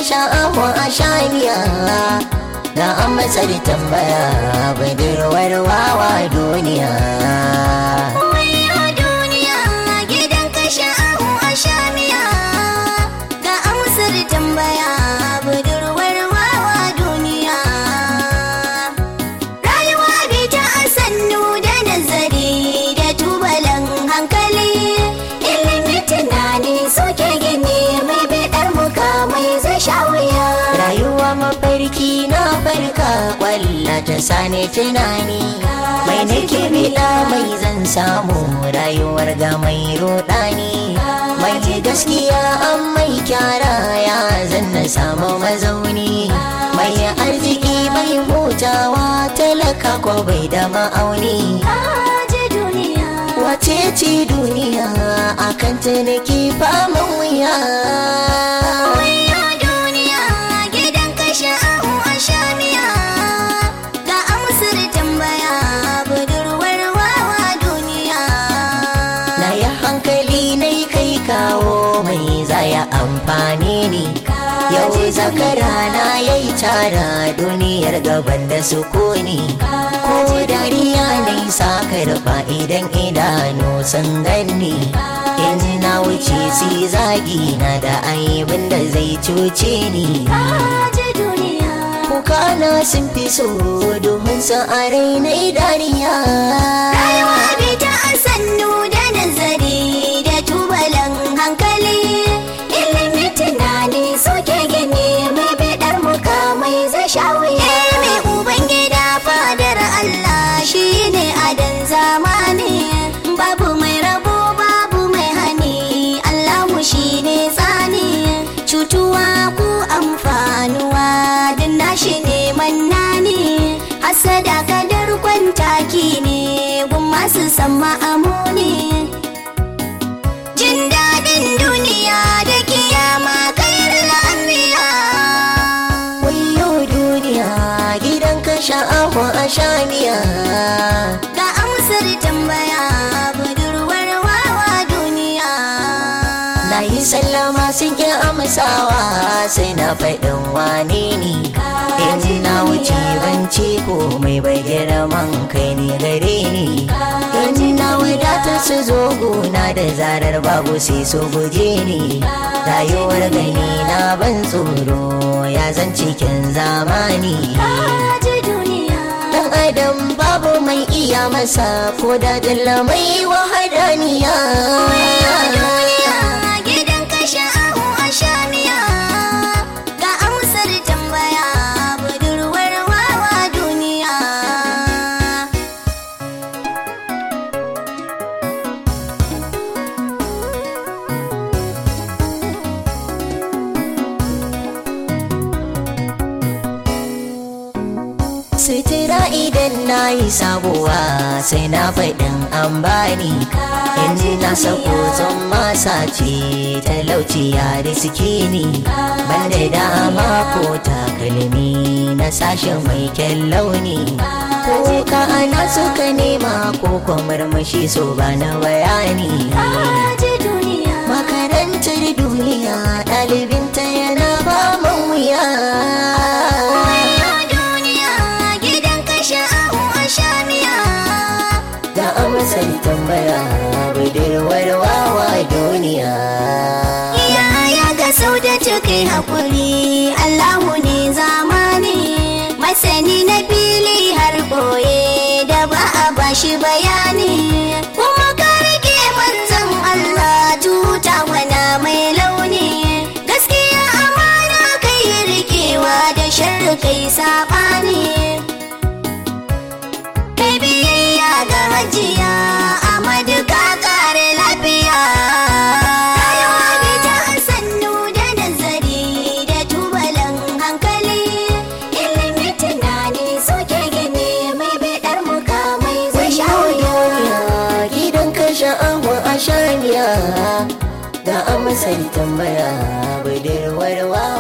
sha'ahu a shaniya ga an matsar tambaya budurwar wawa duniya Wai a duniya gidan kashe ahu a shamiya ga amsar tambaya budurwar wawa duniya. Rayuwa bi ta sannu da nazari da tubalan hankali ilimi tunani suke gini mai bidar mukamai zai sha wuya. rayuwa mafarki na farka kwalla ta sani tunani mai nake bila mai zan samu rayuwar ga mai rodani mai gaskiya an mai kyara ya zan na samu mazauni mai arziki mai hutawa talaka ko bai da ma'auni Kaje duniya. wace ce duniya akan ta nake faman wuya Waya duniya gidan kashe ahu a shamiya ga amsar tambaya budurwar wawa duniya. Na yi hankali na yi kai kawo mai zaya amfani ne. Yau zakara na ya yi tara duniyar gaban da sukuni. Ko dariya na yi sakarfa idan idanu sun ganni. In na wuce si zagi na da aibin da zai cuce ni. Kaje duniya. Kukana sun fi so domin sa a rainai dariya. Rayuwa bi ta sannu da nazari da tubalan hankali ilimi tunani suke gini mai bidar mukamai zai sha wuya. mai ubangida fadar Allah shi ne adan zamani babu mai rabo babu mai hani Allahu shi ne tsani cutuwa ku amfanuwa din nashi ne mannani hasada kadar kwantaki ne gun masu sama amuni jin daɗin duniya da kiyama kairar anbiya Wayo duniya gidan ka sha'awa a shaniya ga amsar tambaya budurwar wawa duniya Na yi sallama sun ƙi amsawa sai na faɗin wane ne In na wuce banci ko mai bai girman kai ne gare ni In na wadata su zo gona da zarar babu sai su guje ni Rayuwar gani na ban tsoro ya zan cikin zamani kaje duniya Dan adam babu mai iya masa ko da dalla mai wahadaniya duniya gidan kashe ahu a shamiya ga amsar tambaya budurwar wawa duniya Sutura idan na yi sabuwa sai na faɗin an bani in na sako zan masa ce talauci ya riski ni banda dama ko takalmi na sashen mai kyan launi ko ka ana suka nema ko kwamarmashi so ba na bayani kaje duniya makarantar duniya ɗalibinta yana ba man wuya Waya duniya gidan kashe ahu a shamiya da amsar tambaya budurwar wawa duniya Yaya ga sau da kai haƙuri Allahu ne zamani masani na fili har ɓoye da ba a bashi bayani kuma ka rike manzon Allah tuta wana mai launi gaskiya amana kai rikewa da sharri kai saɓani kai biyayya ga hajiya Amadu ka kare lafiya rayuwa bi ta sannu da nazari da tubalan hankali ilimi tunani suke gini mai bidar mukamai zai sha wuya duniya gidan ka sha'awa a shaniya da amsar tambaya budurwar wawa